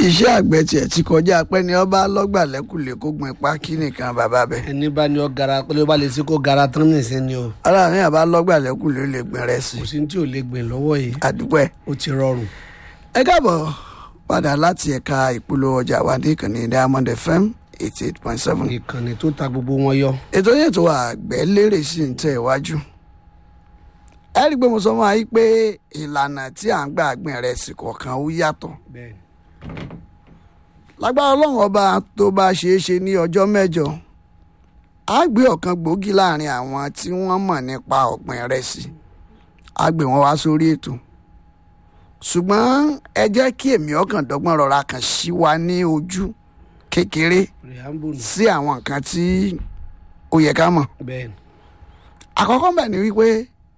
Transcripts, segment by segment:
iṣẹ́ àgbẹ̀ tiẹ̀ ti kọjá pé ní ọba lọ́gbà lẹ́kùlé kó gbin pákí nìkan bàbá bẹ̀. ẹni bá ní ọ gara pé ló bá lè sí kó gara tán nìsín ni o ara mi àbá lọ́gbà lẹ́kùlé ó lè gbin rẹ̀ sí kò sí ní tí ò lè gbìn lọ́wọ́ yìí àdúpẹ́. ó ti rọrùn. ẹ káàbọ̀ padà láti ẹ̀ka ìpolówó ọjà wa ní ìkànnì Diamond FM eighty eight point seven. ìkànnì tó ta gbogbo wọn yọ. ètò yẹn tó àgbẹ̀ lérè sí ń tẹ̀ iwájú. ẹ rí i pé mo sọ fún wa yìí pé ìlànà tí à ń gbà gbìn rẹ̀ sí kọ̀ọ̀kan ó yàtọ̀. bẹ́ẹ̀ni lágbára ọlọ́run ọba tó bá ṣeé ṣe ní ọjọ́ mẹ́jọ á gbé ọ̀kan gbòógì láàrin àwọn tí wọ́n mọ̀ nípa ọ̀gbìn ìrẹsì á gbé wọn wá sórí ètò ṣùgbọ́n ẹ jẹ́ kí èmi ọkàn dọ́gbọ́n rọra kàn sí wa ní ojú kékeré preamble sí àwọn nǹkan tí ó yẹ ká mọ̀ bẹ́ẹ̀ni àkọ́kọ́ bẹ̀ ni wípé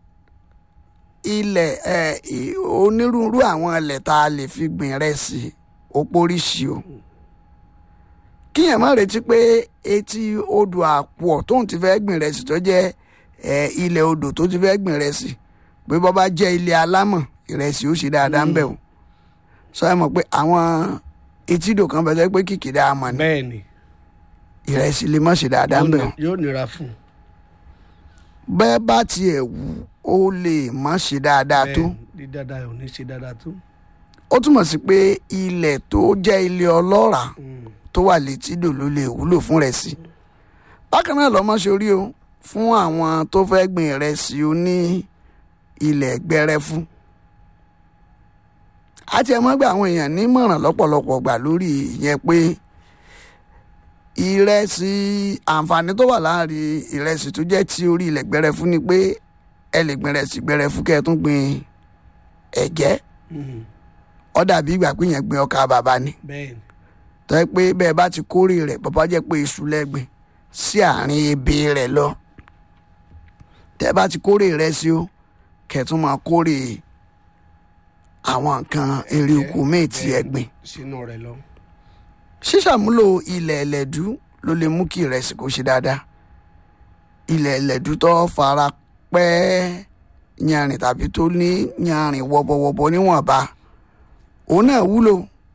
ilẹ̀ ẹ̀ ì- onírúurú àwọn ilẹ̀ tá a lè fi gbìn ìrẹsì ó póríṣi o kíyàn má retí pé etí odò àpò tóun ti fẹ́ gbìn ìrẹsì tó jẹ́ ẹ̀ ilẹ̀ odò tó ti fẹ́ gbìn ìrẹsì pé bọ́ bá jẹ́ ilẹ̀ alámọ̀ ìrẹsì ó ṣe dáadáa ń bẹ̀ o sọ ẹ mọ̀ pé àwọn etídò kan bẹ̀ tẹ́ pé kìkìdá amọ̀ ni bẹ́ẹ̀ni ìrẹsì lè má ṣe dáadáa ń bẹ̀ o yóò nira fún un. bẹ́ẹ̀ bá tiẹ̀ wù ó lè má ṣe dáadáa tó bẹ́ẹ̀ni dídáadáa ò ní ṣe dáadáa tó. ó túmọ̀ sí pé ilẹ̀ tó jẹ́ ilẹ̀ ọlọ́ràá Mm. tó wà létídò ló lè wúlò fún ìrẹsì bákan náà lọ́mọ sórí o fún àwọn tó fẹ́ gbìn ìrẹsì ó ní ilẹ̀ gbẹrẹfu àti ẹ̀ mọ́ gbà àwọn èèyàn nímọ̀ràn lọ́pọ̀lọpọ̀ gbà lórí ìyẹn pé ìrẹsì àǹfààní tó wà láàrin ìrẹsì tó jẹ́ ti orí ilẹ̀ gbẹrẹfu ni pé ẹ lè gbìn ìrẹsì gbẹrẹfu kẹ́ ẹ tún gbìn ẹ̀gẹ́ Mm. ó dàbí ìgbà pé yẹn gbìn ọkà bàbá ni bẹ́ẹ̀ni tọ́ ẹ pé bẹ́ẹ̀ bá ti kórè rẹ̀ bàbá jẹ́ pé iṣu lẹ́gbìn sí àárín ebè rẹ̀ lọ tẹ́ ẹ bá ti kórè rẹ̀ sí o kẹ̀tún máa kórè àwọn nǹkan èrè oko míì tí ẹ gbìn sínú rẹ̀ lọ. ṣíṣàmúlò ilẹ̀ ẹlẹ́dú ló lè mú kí ìrẹsì kó ṣe dáadáa ilẹ̀ ẹlẹ́dú tó fara pẹ́ yanrìn tàbí tó ní yanrìn wọ́bọ̀wọ́bọ̀ níwọ̀nba òun náà wúlò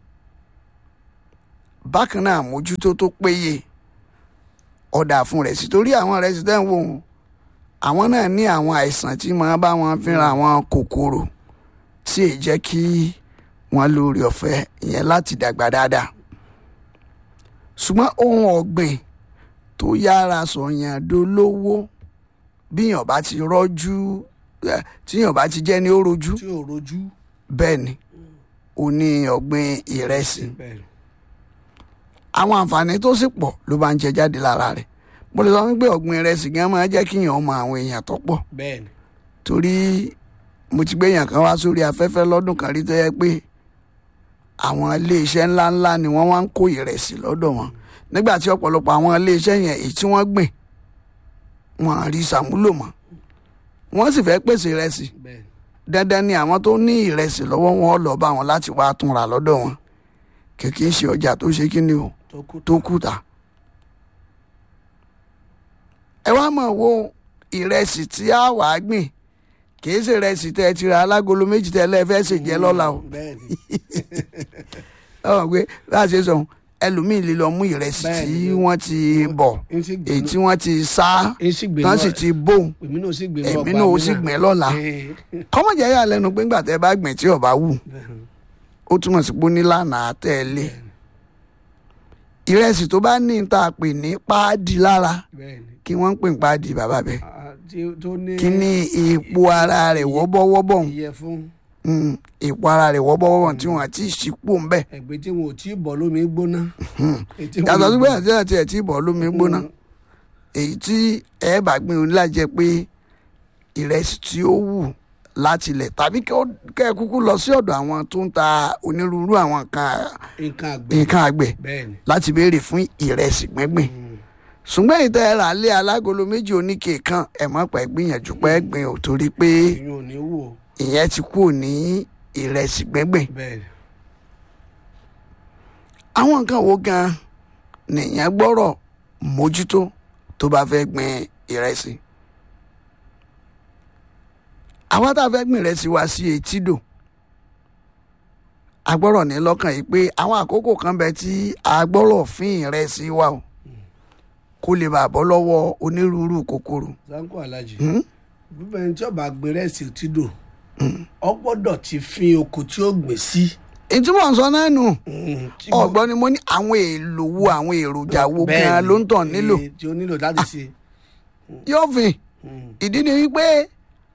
bákan náà àmójútó tó péye ọ̀dà fún rẹ̀ sí torí àwọn rẹ̀ sí tẹ́wọ̀n òun àwọn náà ní àwọn àìsàn tí máa bá wọn fínra àwọn kòkòrò tí èyí jẹ́ kí wọ́n lórí ọ̀fẹ́ ìyẹn láti dàgbà dáadáa ṣùgbọ́n ohun ọ̀gbìn tó yára sọ̀yàn dolówó bíyàn bá ti rọ́jú eh, tíyàn bá ti jẹ́ ní ó rojú tí ò rojú. bẹ́ẹ̀ ni ó ní ọ̀gbìn ìrẹsì bẹ́ẹ̀ni àwọn àǹfààní tó sì pọ̀ ló bá ń jẹ jáde lára rẹ̀ mo lè sọ wípé ọ̀gbìn ìrẹsì gan máa jẹ́ kíyàn mọ àwọn èèyàn tó pọ̀ bẹ́ẹ̀ni torí mo ti gbé èèyàn kan wá sórí afẹ́fẹ́ lọ́dún kan rí tó yẹ pé àwọn iléeṣẹ́ ńláńlá ni wọ́n wá ń kó ìrẹsì lọ́dọ̀ wọn nígbà tí ọ̀pọ̀lọpọ̀ àwọn iléeṣẹ́ yẹn èyí tí wọ́n gbìn wọn à rí sàmúlò mọ́ wọ́n sì fẹ́ pèsè ìrẹsì bẹ́ẹ̀ni dandan ni àwọn tó ní ìrẹsì lọ́wọ́ wọn lọ bá wọn láti wá tún ra lọ́dọ̀ wọn kìkì í ṣe ọjà tó ṣe kí ni o tó kú tó kùtà. ẹ wá mọ̀ wo ìrẹsì tí a wà á gbìn kì í ṣe ìrẹsì tẹ́ ẹ ti ra alágolo méjì tẹ́ ẹ lẹ́ẹ̀fẹ́ ṣe jẹ́ lọ́la o bẹ́ẹ̀ni ọ̀hún pé bá a ṣe sọ ẹlòmíì lè lọ mú ìrẹsì tí Bẹ́ẹ̀ni. wọ́n ti bọ̀ n sì gbé èyí tí wọ́n ti sá n sì gbé tán sì ti bò èmi náà sì gbé èmi náà ó sì gbìn lọ́la kọ́mọ̀jẹ́ yà lẹ́nu pé ńgbà tẹ́ bá gbìn tí ọ̀bá wù ó túmọ̀ sí pé ó ní lánàá tẹ̀lé ìrẹsì tó bá ní ta pè ní páàdì lára bẹ́ẹ̀ni kí wọ́n ń pè ní páàdì bàbá bẹ́ẹ̀ Ah, tí- tó ní kí ní ipò ara rẹ̀ wọ́bọ́wọ́bọ̀ ń ìyẹ̀fun Mm, ipò ara rẹ̀ wọ́bọ́wọ́bọ̀ tí wọ́n àti ìṣípò ń bẹ̀ ẹ̀gbẹ́ tí wọn ò tí ì bọ̀ lómi gbóná. Ètí wọn yàtọ̀ ò sí bọ̀. pé àti àti ẹ̀ tí bọ̀ lómi gbóná èyí tí ẹ bá gbìn ó ní láti jẹ́ pé ìrẹsì tí ó wù láti ilẹ̀ tàbí kẹ́ ó- kẹ́ ẹ kúkú lọ sí ọ̀dọ̀ àwọn tó ń ta onírúurú àwọn nǹkan nǹkan àgbẹ̀ nǹkan àgbẹ̀ bẹ́ẹ̀ni láti béèrè fún ìrẹsì gbíngbìn ṣùgbọ́n ìtẹ́ ẹ rà lé alágolo méjì oníke kan ẹ̀ mọ́ pẹ́ gbìyànjú pẹ́ gbìn ò torí pé èyí ò ní wò ìyẹn ti kúrò ní ìrẹsì gbíngbìn bẹ́ẹ̀ni àwọn nǹkan wo gan nìyẹn gbọ́rọ̀ mójútó tó bá fẹ́ gbìn ìrẹsì àwa tá a fẹ́ gbìn ìrẹsì wa sí etídò a gbọ́dọ̀ ní lọ́kàn yìí pé àwọn àkókò kan bẹ tí a gbọ́dọ̀ fín ìrẹsì wa o kó lè bàa bọ́ lọ́wọ́ onírúurú kòkòrò. sanko alhaji bíbẹ ẹni tí ọba gbé rẹsì tí dò ọ gbọ́dọ̀ ti fin oko tí ó gbìn sí. ìtumọ̀ ń sọ náà nù tí mo- ọ̀gbọ́n ni mo ní àwọn èèlò wo àwọn èròjà wo Bẹ́ẹ̀ni, gan ló ń tàn nílò eh, tí ó nílò láti ṣe. yóò fin Mm. ìdí ni wípé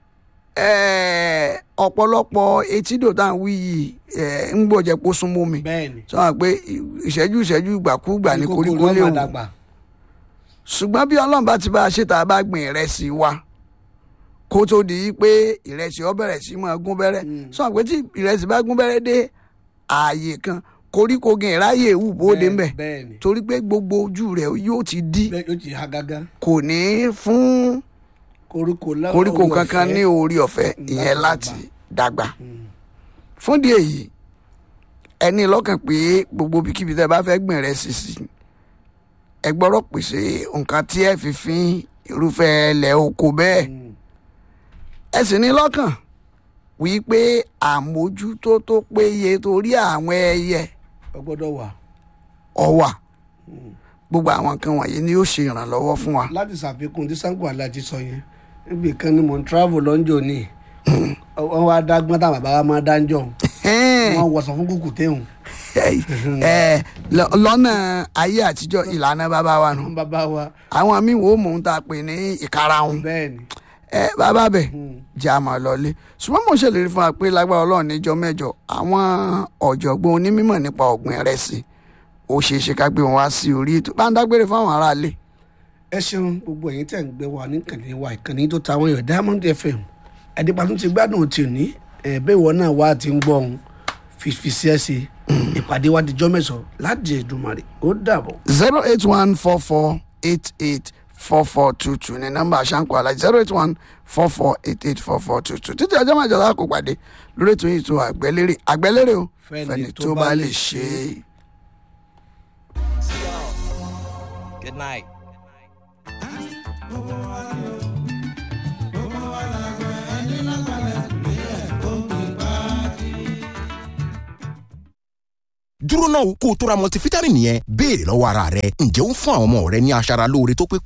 eh, ọ̀pọ̀lọpọ̀ etídò tá à ń wí yìí eh, ń gbọ́jẹ́ kó súnmọ́ mi bẹ́ẹ̀ni sọ wọn pé ìṣẹ́jú ìṣẹ́jú ìgbàkúgbà ní koríko kòkòrò léwu ọmọ dàgbà. ṣùgbọ́n bí ọlọ́run bá ti bá a ṣe tá a bá gbìn ìrẹsì wa kó tó di pé ìrẹsì ọ bẹ̀rẹ̀ sí máa gún bẹ́rẹ́ sọ wọn pé tí ìrẹsì bá gún bẹ́rẹ́ dé ààyè kan koríko gan ìráyè wù bóde ńbẹ bẹ́ẹ̀ni torí pé gbogbo ojú rẹ̀ yóò ti dí bẹ́ẹ̀ yóò ti ha gágá kò ní fún koríko lá- koríko orí kankan ọ̀fẹ́. ní orí ọ̀fẹ́ ìyẹn láti dàgbà fún di èyí ẹni lọ́kàn pé gbogbo ibikíbi tẹ́ bá fẹ́ gbìn rẹ̀ sí sí ẹ gbọ́dọ̀ pèsè nǹkan tí ẹ fi fín irúfẹ́ ilẹ̀ oko bẹ́ẹ̀ Mm. ẹ sì ní lọ́kàn wípé àmójútó tó péye torí àwọn ẹyẹ ọ gbọ́dọ̀ wà ọwà gbogbo àwọn nǹkan wọ̀nyí ni yóò ṣe ìrànlọ́wọ́ fún wa. láti ṣàfikún tí sanko alhaji sọ yẹn níbi kan ni mò ń travel lọ́njọ́ ni wọ́n wá dágbọ́n táwọn bàbá wa máa dáńjọ́ wọ́n wọ̀sán fún kùkù téhùn ẹ lọ- lọ́nà ayé àtijọ́ ìlànà bàbá wa nù wọ́n bàbá wa àwọn míì wò ó mò ń ta pè ní ìkarahun bẹ́ẹ̀ ni ẹ bàbá bẹ̀ jẹ́ àmọ́ lọ́lé ṣùgbọ́n mo ṣèlérí fún wa pé lágbára ọlọ́run níjọ́ mẹ́jọ àwọn ọ̀jọ̀gbọ́n onímọ̀ nípa ọ̀gbìn ìrẹsì ó ṣeé ṣe ká gbé wọn wá sí orí ètò bá ń dágbére fáwọn aráalé ẹ ṣeun gbogbo ẹ̀yin tẹ̀ ń gbé wa níkànnì wa ìkànnì tó ta àwọn èèyàn diamond fm ẹ̀dínpàtún ti gbádùn tì ní ẹ̀ẹ́bẹ́ ìwọ náà wá ti ń gbọ́ ohun fífi sí ẹ̀ sí ìpàdé wa dijọ́ mẹ́sàn-án láti Èdùmàrè ó dàbọ̀. zero eight one four four eight eight four four two two ní nọ́mbà àṣàǹkó alájí zero eight one four four eight eight four four two two títí ọjọ́ mẹ́jọ láàkó pàdé lórí ètò yìí tó àgbẹ̀lérè àgbẹ̀lérè o fẹ́ni tó bá lè ṣe é. Good night. dúró náà kó o tó ra multivitamin yẹn béèrè lọ́wọ́ ara rẹ ǹjẹ́ ó ń fún àwọn ọmọ rẹ ní aṣara lóore tó pé